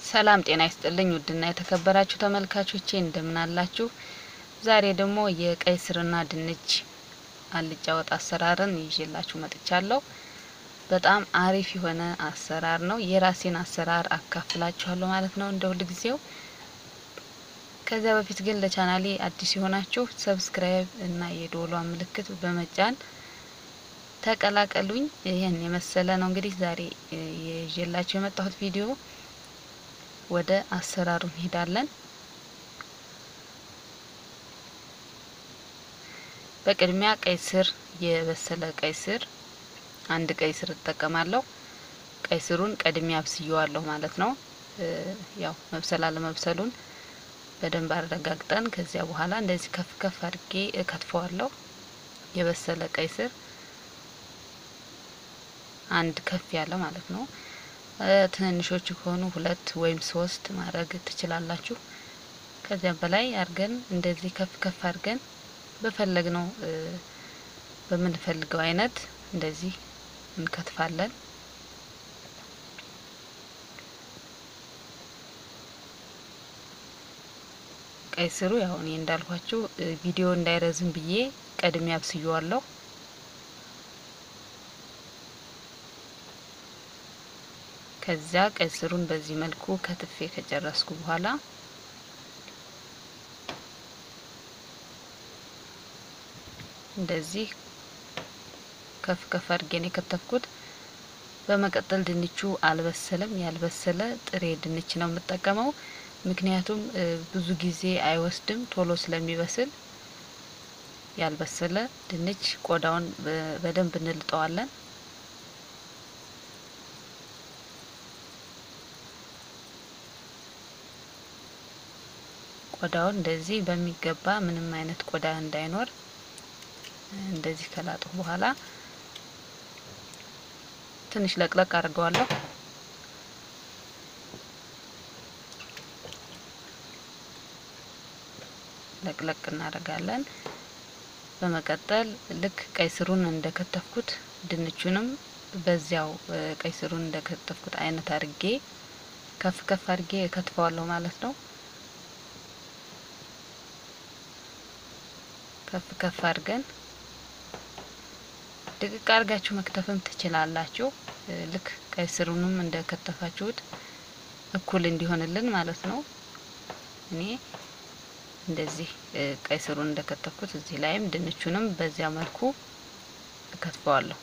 ሰላም ጤና ይስጥልኝ ውድና የተከበራችሁ ተመልካቾቼ እንደምን አላችሁ? ዛሬ ደግሞ የቀይ ስርና ድንች አልጫ ወጥ አሰራርን ይዤላችሁ መጥቻለሁ። በጣም አሪፍ የሆነ አሰራር ነው። የራሴን አሰራር አካፍላችኋለሁ ማለት ነው እንደ ሁል ጊዜው። ከዚያ በፊት ግን ለቻናሌ አዲስ የሆናችሁ ሰብስክራይብ እና የደወሏን ምልክት በመጫን ተቀላቀሉኝ። ይህን የመሰለ ነው እንግዲህ ዛሬ ይዤላችሁ የመጣሁት ቪዲዮ። ወደ አሰራሩ እንሄዳለን። በቅድሚያ ቀይ ስር የበሰለ ቀይ ስር አንድ ቀይ ስር እጠቀማለሁ። ቀይ ስሩን ቀድሜ አብስየዋለሁ ማለት ነው። ያው መብሰል አለመብሰሉን በደንብ አረጋግጠን ከዚያ በኋላ እንደዚህ ከፍ ከፍ አድርጌ እከትፈዋለሁ። የበሰለ ቀይ ስር አንድ ከፍ ያለ ማለት ነው። ትንንሾቹ ከሆኑ ሁለት ወይም ሶስት ማድረግ ትችላላችሁ። ከዚያም በላይ አድርገን እንደዚህ ከፍ ከፍ አድርገን በፈለግነው በምንፈልገው አይነት እንደዚህ እንከትፋለን። ቀይ ስሩ ያው እኔ እንዳልኳችሁ ቪዲዮ እንዳይረዝም ብዬ ቀድሜ አብስየዋለሁ። ከዚያ ቀይ ስሩን በዚህ መልኩ ከትፌ ከጨረስኩ በኋላ እንደዚህ ከፍ ከፍ አድርጌን የከተፍኩት። በመቀጠል ድንቹ አልበሰለም። ያልበሰለ ጥሬ ድንች ነው የምጠቀመው፣ ምክንያቱም ብዙ ጊዜ አይወስድም ቶሎ ስለሚበስል። ያልበሰለ ድንች ቆዳውን በደንብ እንልጠዋለን። ቆዳውን እንደዚህ በሚገባ ምንም አይነት ቆዳ እንዳይኖር እንደዚህ ከላጥሁ በኋላ ትንሽ ለቅለቅ አድርገዋለሁ። ለቅለቅ እናደርጋለን። በመቀጠል ልክ ቀይ ስሩን እንደከተፍኩት ድንቹንም በዚያው ቀይ ስሩን እንደከተፍኩት አይነት አድርጌ ከፍ ከፍ አድርጌ እከትፈዋለሁ ማለት ነው። ከፍ ከፍ አድርገን ድቅቅ አድርጋችሁ መክተፍም ትችላላችሁ። ልክ ቀይ ስሩንም እንደከተፋችሁት እኩል እንዲሆንልን ማለት ነው። እኔ እንደዚህ ቀይ ስሩን እንደከተፍኩት እዚህ ላይም ድንቹንም በዚያ መልኩ እከትፈዋለሁ።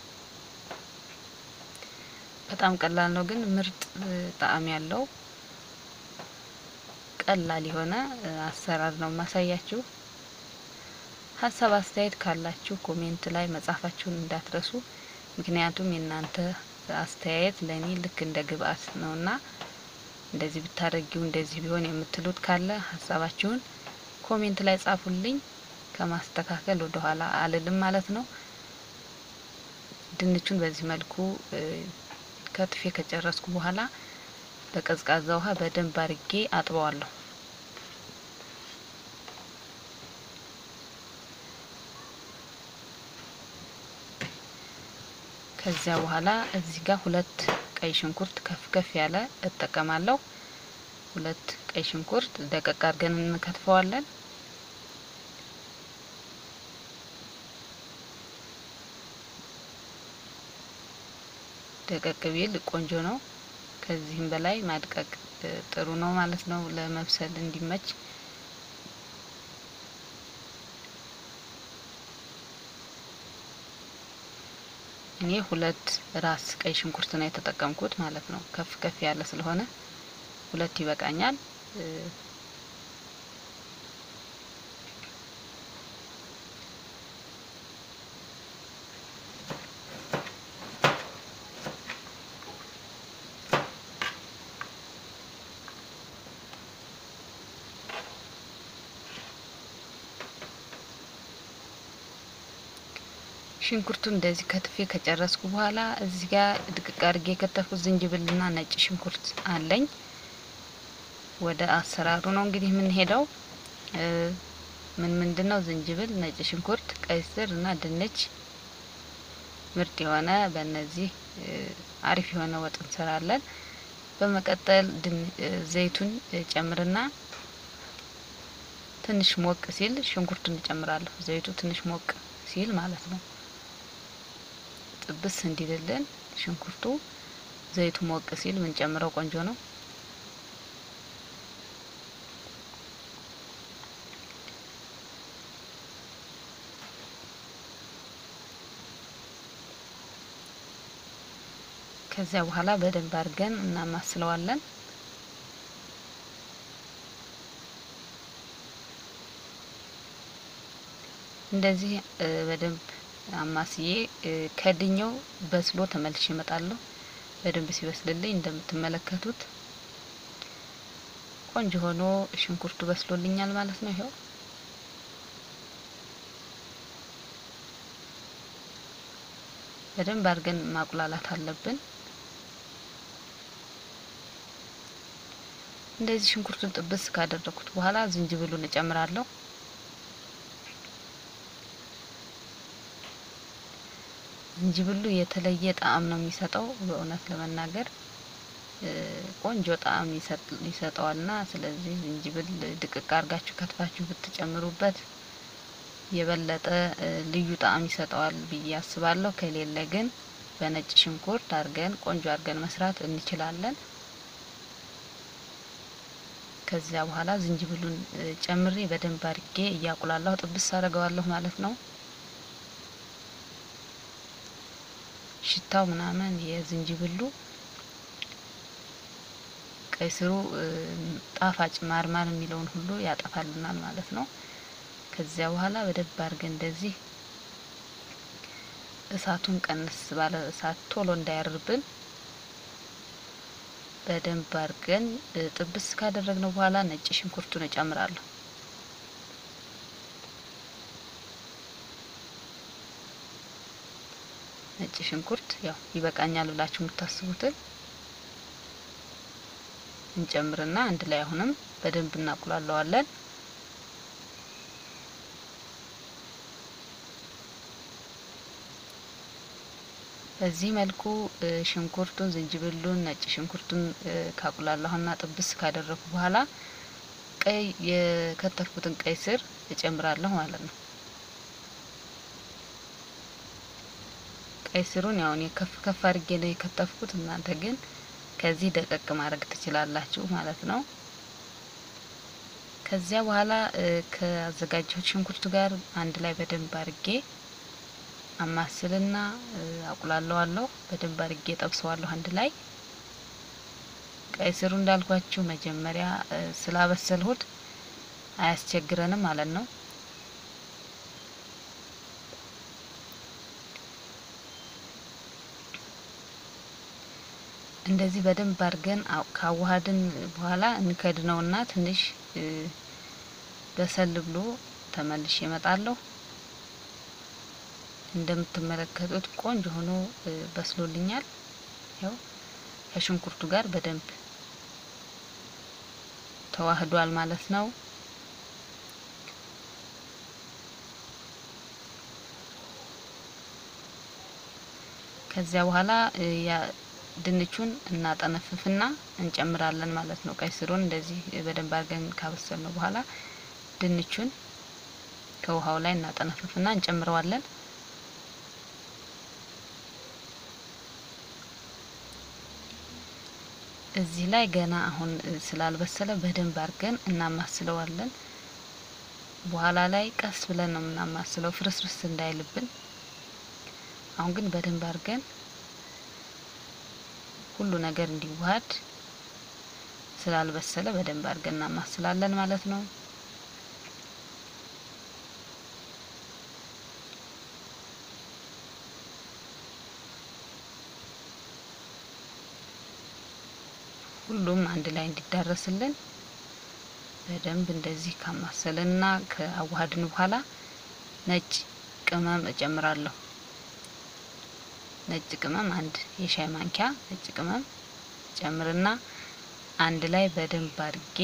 በጣም ቀላል ነው፣ ግን ምርጥ ጣዕም ያለው ቀላል የሆነ አሰራር ነው ማሳያችሁ። ሀሳብ አስተያየት ካላችሁ ኮሜንት ላይ መጻፋችሁን እንዳትረሱ። ምክንያቱም የእናንተ አስተያየት ለእኔ ልክ እንደ ግብአት ነውና እንደዚህ ብታደርጊው እንደዚህ ቢሆን የምትሉት ካለ ሀሳባችሁን ኮሜንት ላይ ጻፉልኝ። ከማስተካከል ወደ ኋላ አልልም ማለት ነው። ድንቹን በዚህ መልኩ ከትፌ ከጨረስኩ በኋላ በቀዝቃዛ ውሃ በደንብ አርጌ አጥበዋለሁ። ከዚያ በኋላ እዚህ ጋር ሁለት ቀይ ሽንኩርት ከፍ ከፍ ያለ እጠቀማለሁ። ሁለት ቀይ ሽንኩርት ደቀቅ አድርገን እንከትፈዋለን። ደቀቅ ቢል ቆንጆ ነው። ከዚህም በላይ ማድቀቅ ጥሩ ነው ማለት ነው ለመብሰል እንዲመች። እኔ ሁለት ራስ ቀይ ሽንኩርት ነው የተጠቀምኩት ማለት ነው። ከፍ ከፍ ያለ ስለሆነ ሁለት ይበቃኛል። ሽንኩርቱን እንደዚህ ከትፌ ከጨረስኩ በኋላ እዚህ ጋር ድቅቅ አድርጌ የከተፍኩት ዝንጅብልና ነጭ ሽንኩርት አለኝ። ወደ አሰራሩ ነው እንግዲህ የምንሄደው። ምን ምንድን ነው? ዝንጅብል፣ ነጭ ሽንኩርት፣ ቀይ ስር እና ድንች ምርጥ የሆነ በእነዚህ አሪፍ የሆነ ወጥ እንሰራለን። በመቀጠል ዘይቱን ጨምርና ትንሽ ሞቅ ሲል ሽንኩርቱን እጨምራለሁ። ዘይቱ ትንሽ ሞቅ ሲል ማለት ነው። ጥብስ እንዲልልን ሽንኩርቱ ዘይቱ ሞቅ ሲል ምንጨምረው ቆንጆ ነው። ከዚያ በኋላ በደንብ አድርገን እናማስለዋለን። እንደዚህ በደንብ አማስዬ ከድኘው በስሎ ተመልሼ እመጣለሁ። በደንብ ሲበስልልኝ እንደምትመለከቱት ቆንጆ ሆኖ ሽንኩርቱ በስሎልኛል ማለት ነው። ይኸው በደንብ አድርገን ማቁላላት አለብን። እንደዚህ ሽንኩርቱን ጥብስ ካደረኩት በኋላ ዝንጅብሉን እጨምራለሁ። ዝንጅብሉ የተለየ ጣዕም ነው የሚሰጠው። በእውነት ለመናገር ቆንጆ ጣዕም ይሰጠዋልና ስለዚህ ዝንጅብል ድቅቅ አድርጋችሁ ከትፋችሁ ብትጨምሩበት የበለጠ ልዩ ጣዕም ይሰጠዋል ብዬ አስባለሁ። ከሌለ ግን በነጭ ሽንኩርት አድርገን ቆንጆ አድርገን መስራት እንችላለን። ከዚያ በኋላ ዝንጅብሉን ጨምሬ በደንብ አድርጌ እያቁላለሁ ጥብስ አደርገዋለሁ ማለት ነው። ሽታው ምናምን የዝንጅብሉ ቀይ ስሩ ጣፋጭ ማርማር የሚለውን ሁሉ ያጠፋልናል ማለት ነው። ከዚያ በኋላ በደንብ አድርገን እንደዚህ እሳቱን ቀንስ ባለ እሳት ቶሎ እንዳያርብን በደንብ አድርገን ጥብስ ካደረግነው በኋላ ነጭ ሽንኩርቱን እጨምራለሁ። ነጭ ሽንኩርት ያው ይበቃኛል ብላችሁ የምታስቡትን እንጨምርና አንድ ላይ አሁንም በደንብ እናቁላለዋለን። በዚህ መልኩ ሽንኩርቱን፣ ዝንጅብሉን፣ ነጭ ሽንኩርቱን ካቁላላሁና ጥብስ ካደረኩ በኋላ ቀይ የከተፍኩትን ቀይ ስር እጨምራለሁ ማለት ነው። ቀይ ስሩን ያው እኔ ከፍ ከፍ አድርጌ ነው የከተፍኩት። እናንተ ግን ከዚህ ደቀቅ ማድረግ ትችላላችሁ ማለት ነው። ከዚያ በኋላ ከአዘጋጀሁት ሽንኩርቱ ጋር አንድ ላይ በደንብ አድርጌ አማስልና አቁላለዋለሁ። በደንብ አድርጌ ጠብሰዋለሁ አንድ ላይ። ቀይ ስሩ እንዳልኳችሁ መጀመሪያ ስላበሰልሁት አያስቸግረንም ማለት ነው። እንደዚህ በደንብ አድርገን ካዋሃድን በኋላ እንከድነውና ትንሽ በሰል ብሎ ተመልሼ እመጣለሁ። እንደምትመለከቱት ቆንጆ ሆኖ በስሎልኛል። ያው ከሽንኩርቱ ጋር በደንብ ተዋህዷል ማለት ነው። ከዚያ በኋላ ድንቹን እናጠነፍፍና እንጨምራለን ማለት ነው። ቀይ ስሩን እንደዚህ በደንብ አድርገን ካበሰል ነው በኋላ ድንቹን ከውሃው ላይ እናጠነፍፍና እንጨምረዋለን። እዚህ ላይ ገና አሁን ስላልበሰለ በደንብ አድርገን እናማስለዋለን። በኋላ ላይ ቀስ ብለን ነው የምናማስለው ፍርስርስ እንዳይልብን። አሁን ግን በደንብ አድርገን ሁሉ ነገር እንዲዋሃድ ስላልበሰለ በደንብ አድርገን እናማስላለን ማለት ነው። ሁሉም አንድ ላይ እንዲዳረስልን በደንብ እንደዚህ ካማሰልንና ከአዋሃድን በኋላ ነጭ ቅመም እጨምራለሁ። ነጭ ቅመም አንድ የሻይ ማንኪያ ነጭ ቅመም ጨምርና አንድ ላይ በደንብ አድርጌ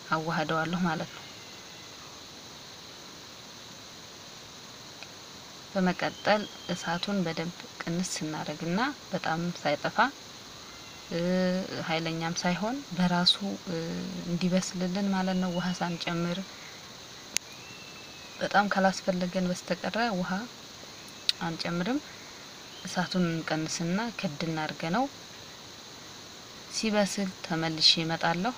አዋህደዋለሁ ማለት ነው። በመቀጠል እሳቱን በደንብ ቅንስ ስናደርግና በጣም ሳይጠፋ ኃይለኛም ሳይሆን በራሱ እንዲበስልልን ማለት ነው። ውሃ ሳንጨምር በጣም ካላስፈለገን በስተቀረ ውሃ አንጨምርም። እሳቱን እንቀንስና ክድና አድርገ ነው ሲበስል ተመልሼ እመጣለሁ።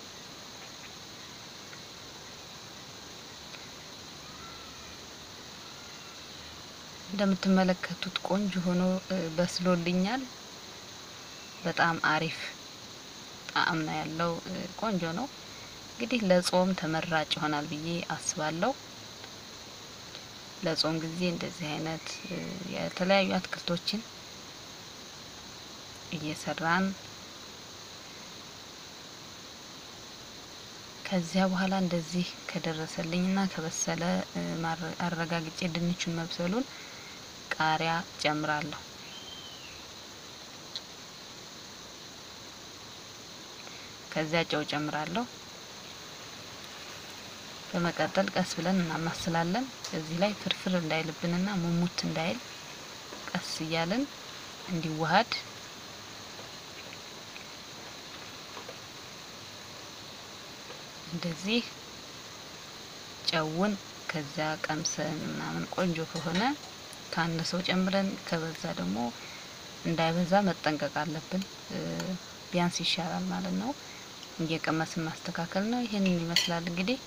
እንደምትመለከቱት ቆንጆ ሆኖ በስሎልኛል። በጣም አሪፍ ጣዕም ነው ያለው። ቆንጆ ነው። እንግዲህ ለጾም ተመራጭ ይሆናል ብዬ አስባለሁ። ለጾም ጊዜ እንደዚህ አይነት የተለያዩ አትክልቶችን እየሰራን ከዚያ በኋላ እንደዚህ ከደረሰልኝና ከበሰለ አረጋግጬ ድንቹን መብሰሉን ቃሪያ ጨምራለሁ። ከዚያ ጨው ጨምራለሁ። በመቀጠል ቀስ ብለን እናማስላለን። እዚህ ላይ ፍርፍር እንዳይልብንና ሙሙት እንዳይል ቀስ እያልን እንዲዋሃድ እንደዚህ ጨውን ከዚያ ቀምሰን ምናምን ቆንጆ ከሆነ ካነሰው ጨምረን ከበዛ ደግሞ እንዳይበዛ መጠንቀቅ አለብን። ቢያንስ ይሻላል ማለት ነው። እየቀመስን ማስተካከል ነው። ይህንን ይመስላል እንግዲህ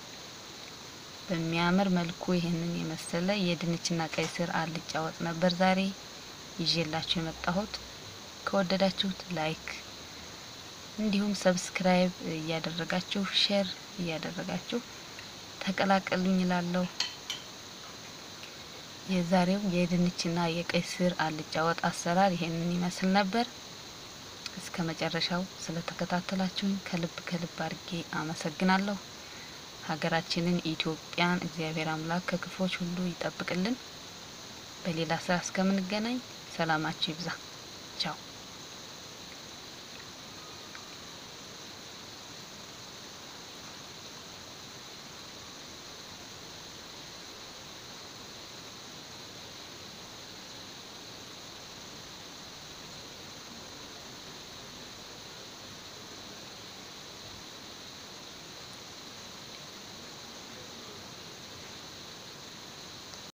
በሚያምር መልኩ ይህንን የመሰለ የድንችና ቀይ ስር አልጫ ወጥ ነበር ዛሬ ይዤላችሁ የመጣሁት። ከወደዳችሁት ላይክ እንዲሁም ሰብስክራይብ እያደረጋችሁ ሼር እያደረጋችሁ ተቀላቀሉኝ እላለሁ። የዛሬው የድንችና የቀይ ስር አልጫ ወጥ አሰራር ይሄንን ይመስል ነበር። እስከ መጨረሻው ስለተከታተላችሁኝ ከልብ ከልብ አድርጌ አመሰግናለሁ። ሀገራችንን ኢትዮጵያን እግዚአብሔር አምላክ ከክፎች ሁሉ ይጠብቅልን። በሌላ ስራ እስከምንገናኝ ሰላማችሁ ይብዛ። ቻው